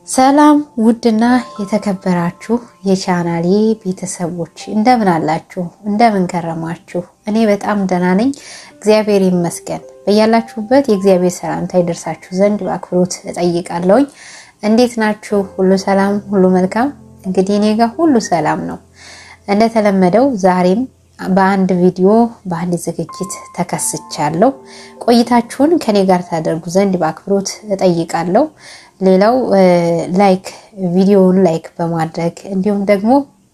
ሰላም ውድና የተከበራችሁ የቻናሌ ቤተሰቦች እንደምን አላችሁ? እንደምን ከረማችሁ? እኔ በጣም ደህና ነኝ፣ እግዚአብሔር ይመስገን። በያላችሁበት የእግዚአብሔር ሰላምታ ይደርሳችሁ ዘንድ በአክብሮት እጠይቃለሁኝ። እንዴት ናችሁ? ሁሉ ሰላም፣ ሁሉ መልካም? እንግዲህ እኔ ጋር ሁሉ ሰላም ነው። እንደተለመደው ዛሬም በአንድ ቪዲዮ በአንድ ዝግጅት ተከስቻለሁ። ቆይታችሁን ከኔ ጋር ታደርጉ ዘንድ በአክብሮት እጠይቃለሁ። ሌላው ላይክ ቪዲዮውን ላይክ በማድረግ እንዲሁም ደግሞ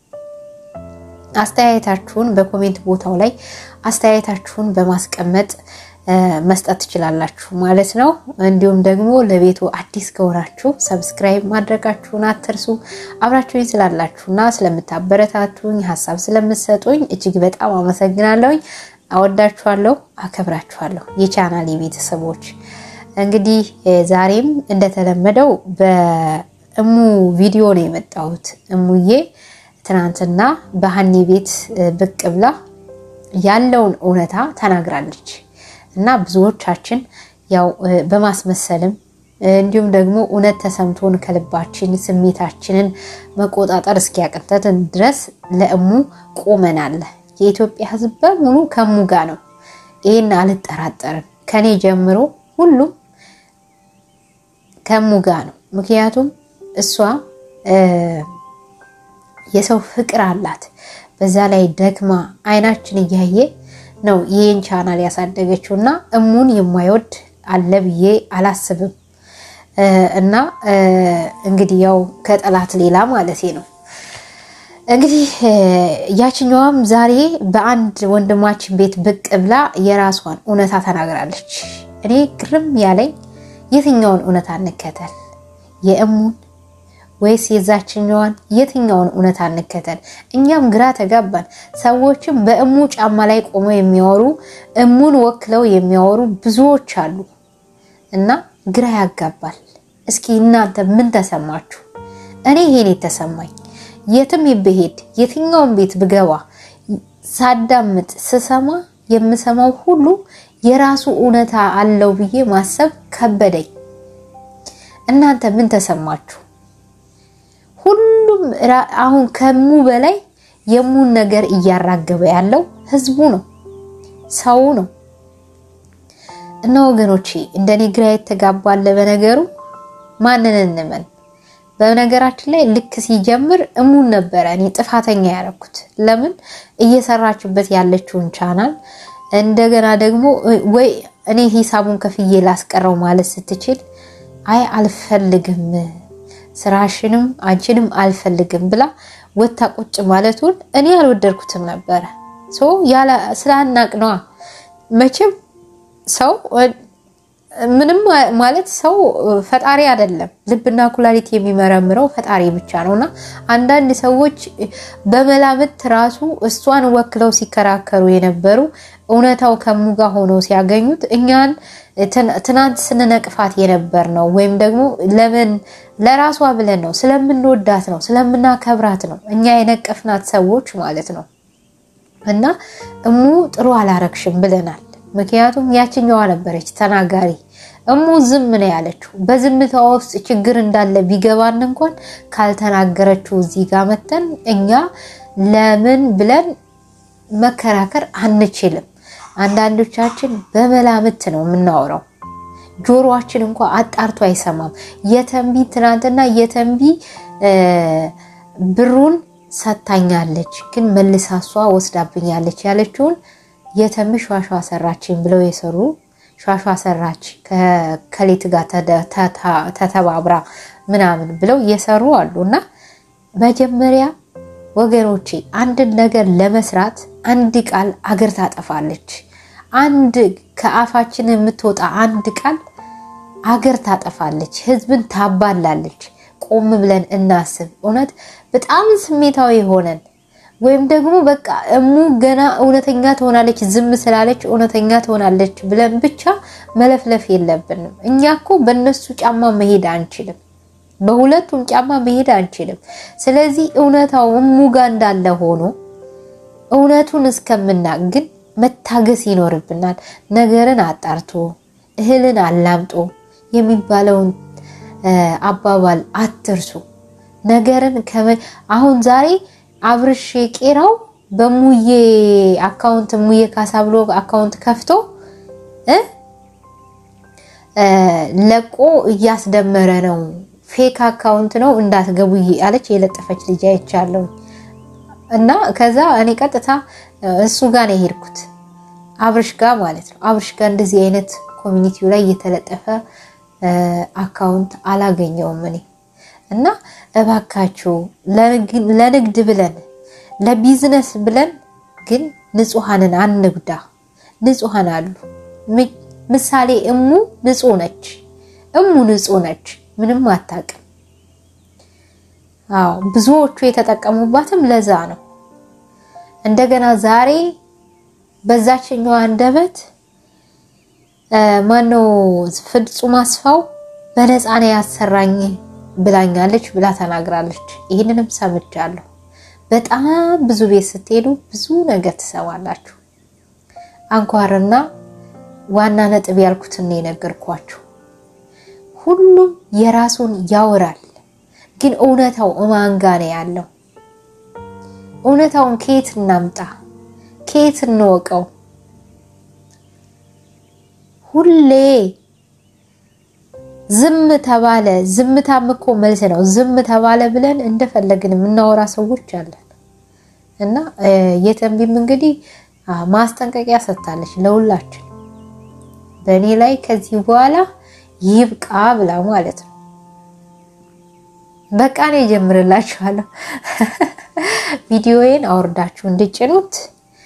አስተያየታችሁን በኮሜንት ቦታው ላይ አስተያየታችሁን በማስቀመጥ መስጠት ትችላላችሁ ማለት ነው። እንዲሁም ደግሞ ለቤቱ አዲስ ከሆናችሁ ሰብስክራይብ ማድረጋችሁን አትርሱ። አብራችሁኝ ስላላችሁና ስለምታበረታቱኝ ሀሳብ ስለምትሰጡኝ እጅግ በጣም አመሰግናለሁኝ። አወዳችኋለሁ፣ አከብራችኋለሁ የቻናል ቤተሰቦች። እንግዲህ ዛሬም እንደተለመደው በእሙ ቪዲዮ ነው የመጣሁት። እሙዬ ትናንትና በሀኒ ቤት ብቅ ብላ ያለውን እውነታ ተናግራለች እና ብዙዎቻችን ያው በማስመሰልም እንዲሁም ደግሞ እውነት ተሰምቶን ከልባችን ስሜታችንን መቆጣጠር እስኪያቅተን ድረስ ለእሙ ቆመናል። የኢትዮጵያ ሕዝብ በሙሉ ከእሙ ጋር ነው። ይህን አልጠራጠርም። ከኔ ጀምሮ ሁሉም ከእሙ ጋር ነው። ምክንያቱም እሷ የሰው ፍቅር አላት። በዛ ላይ ደክማ አይናችን እያየ ነው ይህን ቻናል ያሳደገችው እና እሙን የማይወድ አለ ብዬ አላስብም። እና እንግዲህ ያው ከጠላት ሌላ ማለቴ ነው። እንግዲህ ያችኛዋም ዛሬ በአንድ ወንድማችን ቤት ብቅ ብላ የራሷን እውነታ ተናግራለች። እኔ ግርም ያለኝ የትኛውን እውነታ እንከተል? የእሙን ወይስ የዛችኛዋን? የትኛውን እውነታ እንከተል? እኛም ግራ ተጋባን። ሰዎችም በእሙ ጫማ ላይ ቆመው የሚያወሩ እሙን ወክለው የሚያወሩ ብዙዎች አሉ እና ግራ ያጋባል። እስኪ እናንተ ምን ተሰማችሁ? እኔ ይሄን የተሰማኝ የትም ብሄድ የትኛውን ቤት ብገባ ሳዳምጥ ስሰማ የምሰማው ሁሉ የራሱ እውነታ አለው ብዬ ማሰብ ከበደኝ። እናንተ ምን ተሰማችሁ? ሁሉም አሁን ከሙ በላይ የሙን ነገር እያራገበ ያለው ህዝቡ ነው፣ ሰው ነው። እና ወገኖቼ እንደኔ ግራ የተጋባለ በነገሩ ማንን እንመን? በነገራችን ላይ ልክ ሲጀምር እሙን ነበረ እኔ ጥፋተኛ ያደረኩት። ለምን እየሰራችበት ያለችውን ቻናል እንደገና ደግሞ ወይ እኔ ሂሳቡን ከፍዬ ላስቀረው ማለት ስትችል አይ አልፈልግም ስራሽንም አንቺንም አልፈልግም ብላ ወታ ቁጭ ማለቱን እኔ አልወደድኩትም ነበረ። ስላናቅ ነዋ። መቼም ሰው ምንም ማለት ሰው ፈጣሪ አይደለም። ልብና ኩላሊት የሚመረምረው ፈጣሪ ብቻ ነው። እና አንዳንድ ሰዎች በመላምት ራሱ እሷን ወክለው ሲከራከሩ የነበሩ እውነታው ከሙ ጋር ሆነው ሲያገኙት እኛን ትናንት ስንነቅፋት የነበር ነው ወይም ደግሞ ለምን ለራሷ ብለን ነው ስለምንወዳት ነው ስለምናከብራት ነው እኛ የነቀፍናት ሰዎች ማለት ነው። እና እሙ ጥሩ አላረግሽም ብለናል። ምክንያቱም ያችኛዋ ነበረች ተናጋሪ። እሙ ዝም ነው ያለችው። በዝምታዋ ውስጥ ችግር እንዳለ ቢገባን እንኳን ካልተናገረችው እዚህ ጋር መተን እኛ ለምን ብለን መከራከር አንችልም። አንዳንዶቻችን በመላምት ነው የምናወራው። ጆሮአችን እንኳ አጣርቶ አይሰማም። የተንቢ ትናንትና የተንቢ ብሩን ሰታኛለች፣ ግን መልሳ እሷ ወስዳብኛለች ያለችውን የተንቢ ሿሿ ሰራችን ብለው የሰሩ ሿሿ ሰራች ከሌት ጋር ተተባብራ ምናምን ብለው እየሰሩ አሉ። እና መጀመሪያ ወገኖቼ አንድን ነገር ለመስራት አንድ ቃል አገር ታጠፋለች። አንድ ከአፋችን የምትወጣ አንድ ቃል አገር ታጠፋለች፣ ህዝብን ታባላለች። ቆም ብለን እናስብ። እውነት በጣም ስሜታዊ ሆነን ወይም ደግሞ በቃ እሙ ገና እውነተኛ ትሆናለች ዝም ስላለች እውነተኛ ትሆናለች ብለን ብቻ መለፍለፍ የለብንም። እኛ እኮ በእነሱ ጫማ መሄድ አንችልም፣ በሁለቱም ጫማ መሄድ አንችልም። ስለዚህ እውነታው እሙ ጋር እንዳለ ሆኖ እውነቱን እስከምናቅ ግን መታገስ ይኖርብናል። ነገርን አጣርቶ እህልን አላምጦ የሚባለውን አባባል አትርሱ። ነገርን አሁን ዛሬ አብርሽ ቄራው በሙዬ አካውንት ሙዬ ካሳ ብሎ አካውንት ከፍቶ ለቆ እያስደመረ ነው። ፌክ አካውንት ነው እንዳትገቡ አለች የለጠፈች ልጅ አይቻለሁ። እና ከዛ እኔ ቀጥታ እሱ ጋር ነው የሄድኩት አብርሽ ጋር ማለት ነው። አብርሽ ጋር እንደዚህ አይነት ኮሚኒቲው ላይ የተለጠፈ አካውንት አላገኘውም እኔ እና እባካችሁ ለንግድ ብለን ለቢዝነስ ብለን ግን ንጹሐንን አንጉዳ። ንጹሐን አሉ። ምሳሌ እሙ ንጹህ ነች። እሙ ንጹህ ነች፣ ምንም አታውቅም። አዎ ብዙዎቹ የተጠቀሙባትም ለዛ ነው። እንደገና ዛሬ በዛችኛው አንደበት ማነው ፍጹም አስፋው በነፃ ነው ያሰራኝ ብላኛለች ብላ ተናግራለች። ይህንንም ሰምቻለሁ። በጣም ብዙ ቤት ስትሄዱ ብዙ ነገር ትሰማላችሁ። አንኳርና ዋና ነጥብ ያልኩትን ነው የነገርኳችሁ። ሁሉም የራሱን ያወራል፣ ግን እውነታው እማን ጋ ነው ያለው? እውነታውን ከየት እናምጣ? ከየት እንወቀው? ሁሌ ዝም ተባለ። ዝምታም እኮ መልስ ነው። ዝም ተባለ ብለን እንደፈለግን የምናወራ ሰዎች አለን። እና የተንቢም እንግዲህ ማስጠንቀቂያ ሰጥታለች ለሁላችን በእኔ ላይ ከዚህ በኋላ ይብቃ ብላ ማለት ነው። በቃ እኔ ጀምርላችኋለሁ። ቪዲዮዬን አውርዳችሁ እንድጭኑት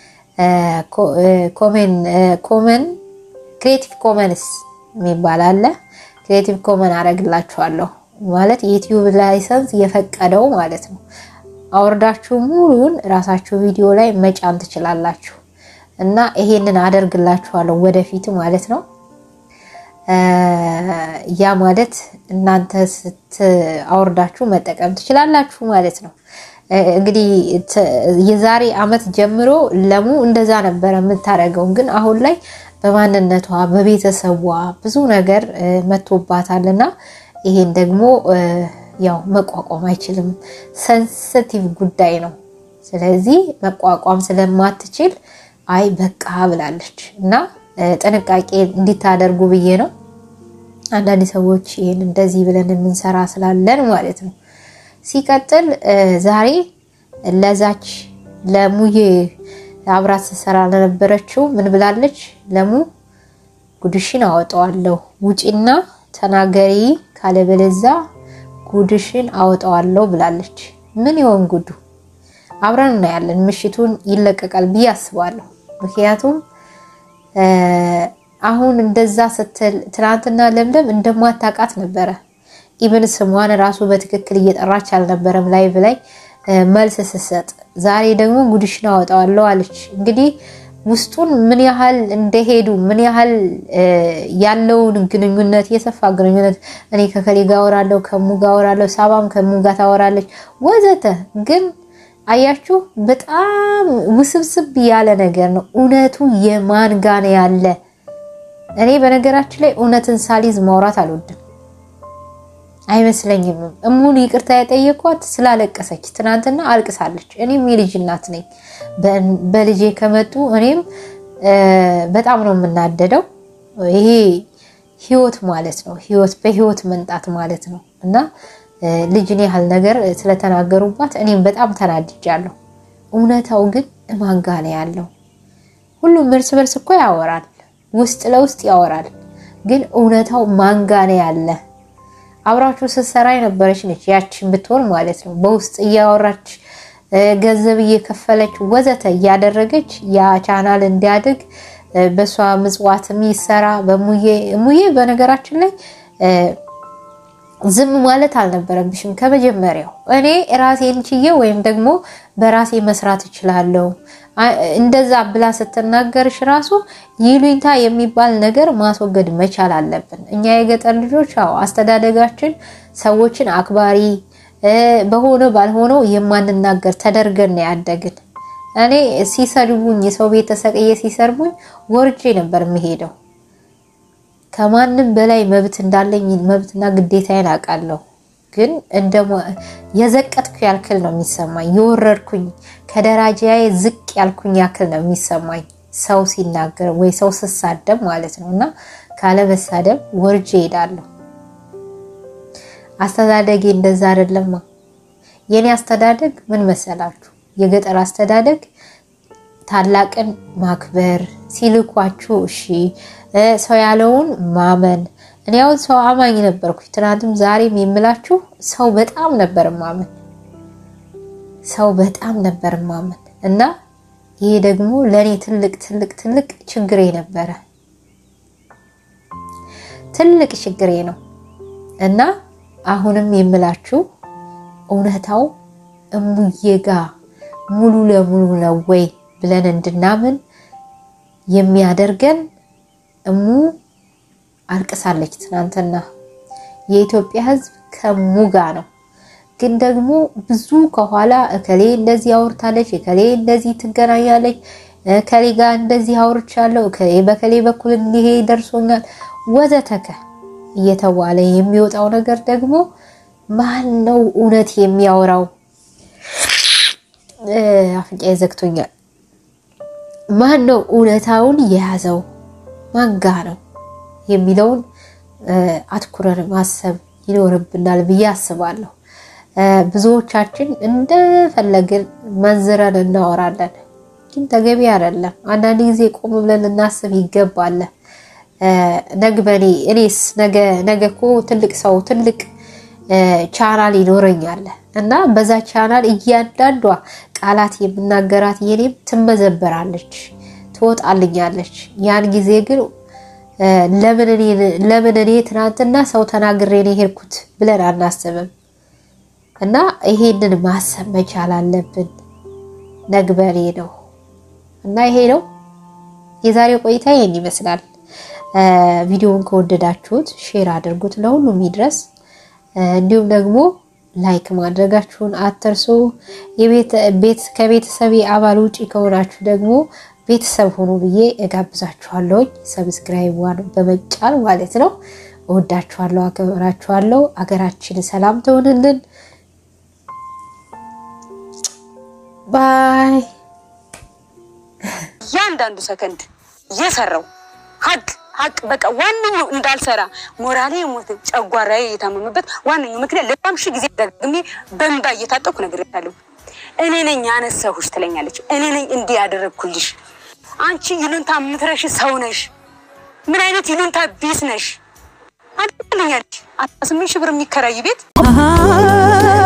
ኮመን ክሬቲቭ ኮመንስ የሚባል አለ። ክሬቲቭ ኮመን አረግላችኋለሁ ማለት የዩቲዩብ ላይሰንስ የፈቀደው ማለት ነው። አውርዳችሁ ሙሉን ራሳችሁ ቪዲዮ ላይ መጫን ትችላላችሁ። እና ይሄንን አደርግላችኋለሁ ወደፊት ማለት ነው። ያ ማለት እናንተ ስት አውርዳችሁ መጠቀም ትችላላችሁ ማለት ነው። እንግዲህ የዛሬ ዓመት ጀምሮ ለሙ እንደዛ ነበረ የምታደርገው። ግን አሁን ላይ በማንነቷ በቤተሰቧ ብዙ ነገር መቶባታል እና ይሄን ደግሞ ያው መቋቋም አይችልም። ሰንስቲቭ ጉዳይ ነው። ስለዚህ መቋቋም ስለማትችል አይ በቃ ብላለች እና ጥንቃቄ እንዲታደርጉ ብዬ ነው። አንዳንድ ሰዎች ይህን እንደዚህ ብለን የምንሰራ ስላለን ማለት ነው። ሲቀጥል ዛሬ ለዛች ለሙዬ አብራት ስትሰራ ለነበረችው ምን ብላለች? ለሙ ጉድሽን አወጣዋለሁ ውጪና ተናገሪ ካለበለዛ ጉድሽን አወጣዋለሁ ብላለች። ምን ይሆን ጉዱ? አብረን እናያለን። ምሽቱን ይለቀቃል ብዬ አስባለሁ። ምክንያቱም አሁን እንደዛ ስትል ትናንትና ለምለም እንደማታውቃት ነበረ። ኢብን ስሟን ራሱ በትክክል እየጠራች አልነበረም ላይቭ ላይ መልስ ስትሰጥ። ዛሬ ደግሞ ጉድሽን አወጣዋለሁ አለች። እንግዲህ ውስጡን ምን ያህል እንደሄዱ ምን ያህል ያለውን ግንኙነት የሰፋ ግንኙነት እኔ ከከሌ ጋር አወራለሁ፣ ከሙ ጋር አወራለሁ፣ ሳባም ከሙ ጋር ታወራለች ወዘተ ግን አያችሁ በጣም ውስብስብ ያለ ነገር ነው። እውነቱ የማን ጋር ነው ያለ? እኔ በነገራችን ላይ እውነትን ሳሊዝ ማውራት አልወድም አይመስለኝም። እሙን ይቅርታ የጠየኳት ስላለቀሰች ትናንትና አልቅሳለች። እኔም የልጅ እናት ነኝ። በልጄ ከመጡ እኔም በጣም ነው የምናደደው። ይሄ ህይወት ማለት ነው። ህይወት በህይወት መንጣት ማለት ነው እና ልጅን ያህል ነገር ስለተናገሩባት እኔም በጣም ተናድጃለሁ። እውነታው ግን እማን ጋ ነው ያለው? ሁሉም እርስ በርስ እኮ ያወራል፣ ውስጥ ለውስጥ ያወራል። ግን እውነታው ማን ጋ ነው ያለ? አብራችሁ ስትሰራ የነበረች ነች ያችን ብትሆን ማለት ነው። በውስጥ እያወራች ገንዘብ እየከፈለች ወዘተ እያደረገች ያ ቻናል እንዲያድግ በእሷ ምጽዋትም ይሰራ በሙዬ ሙዬ በነገራችን ላይ ዝም ማለት አልነበረብሽም ከመጀመሪያው። እኔ ራሴን ችዬ ወይም ደግሞ በራሴ መስራት እችላለሁ እንደዛ ብላ ስትናገርሽ ራሱ ይሉኝታ የሚባል ነገር ማስወገድ መቻል አለብን። እኛ የገጠር ልጆች አዎ አስተዳደጋችን ሰዎችን አክባሪ በሆነ ባልሆነው የማንናገር ተደርገን ነው ያደግን። እኔ ሲሰድቡኝ የሰው ቤት ተሰቅዬ ሲሰርቡኝ ወርጄ ነበር የምሄደው ከማንም በላይ መብት እንዳለኝ መብትና ግዴታዬን አውቃለሁ። ግን እንደ የዘቀጥኩ ያልክል ነው የሚሰማኝ። የወረድኩኝ ከደረጃዬ ዝቅ ያልኩኝ ያክል ነው የሚሰማኝ ሰው ሲናገር ወይ ሰው ስሳደብ ማለት ነው። እና ካለመሳደብ ወርጄ እሄዳለሁ። አስተዳደጌ እንደዛ አይደለማ። የኔ አስተዳደግ ምን መሰላችሁ? የገጠር አስተዳደግ ታላቅን ማክበር፣ ሲልኳችሁ እሺ፣ ሰው ያለውን ማመን። እኔ አሁን ሰው አማኝ ነበርኩ። ትናንትም ዛሬም የምላችሁ ሰው በጣም ነበር ማመን፣ ሰው በጣም ነበር ማመን እና ይሄ ደግሞ ለእኔ ትልቅ ትልቅ ትልቅ ችግሬ ነበረ፣ ትልቅ ችግሬ ነው እና አሁንም የምላችሁ እውነታው እሙዬ ጋ ሙሉ ለሙሉ ነው ወይ ብለን እንድናምን የሚያደርገን እሙ አልቅሳለች ትናንትና። የኢትዮጵያ ሕዝብ ከሙ ጋ ነው። ግን ደግሞ ብዙ ከኋላ እከሌ እንደዚህ አውርታለች፣ እከሌ እንደዚህ ትገናኛለች፣ እከሌ ጋር እንደዚህ አውርቻለሁ፣ እከሌ በከሌ በኩል እንዲሄ ደርሶኛል ወዘተከ እየተባለ የሚወጣው ነገር ደግሞ ማን ነው እውነት የሚያወራው? አፍንጫዬ ዘግቶኛል። ማን ነው እውነታውን የያዘው? ማጋ ነው የሚለውን አትኩረን ማሰብ ይኖርብናል ብዬ አስባለሁ። ብዙዎቻችን እንደፈለግን መንዝረን እናወራለን፣ ግን ተገቢ አይደለም። አንዳንድ ጊዜ ቆም ብለን ልናስብ ይገባል። ነግበኔ እኔስ ነገ እኮ ትልቅ ሰው ትልቅ ቻናል ይኖረኛል እና በዛ ቻናል እያንዳንዷ ቃላት የምናገራት የኔም ትመዘበራለች፣ ትወጣልኛለች። ያን ጊዜ ግን ለምን እኔ ትናንትና ሰው ተናግሬ ነው የሄድኩት ብለን አናስብም። እና ይሄንን ማሰብ መቻል አለብን። ነግበኔ ነው እና ይሄ ነው የዛሬው ቆይታ ይሄን ይመስላል። ቪዲዮውን ከወደዳችሁት ሼር አድርጉት፣ ለሁሉም ይድረስ። እንዲሁም ደግሞ ላይክ ማድረጋችሁን አትርሱ። ከቤተሰቤ አባል ውጪ ከሆናችሁ ደግሞ ቤተሰብ ሆኑ ብዬ እጋብዛችኋለሁኝ። ሰብስክራይብ ዋን በመጫን ማለት ነው። እወዳችኋለሁ፣ አከብራችኋለሁ። አገራችን ሰላም ትሆንልን። ባይ እያንዳንዱ ሰከንድ እየሰራው ሀቅ ሀቅ በቃ ዋነኛው እንዳልሰራ ሞራሌ የሞት ጨጓራዬ የታመመበት ዋነኛው ምክንያት ለጣም ሺ ጊዜ ደግሜ በእንባ እየታጠኩ ነግሬያታለሁ። እኔ ነኝ ያነሳሁሽ ትለኛለች። እኔ ነኝ እንዲህ ያደረግኩልሽ። አንቺ ይሉንታ የምትረሽ ሰው ነሽ። ምን አይነት ይሉንታ ቢስ ነሽ? አንተ ትለኛለች። አስራ ስምንት ሺህ ብር የሚከራይ ቤት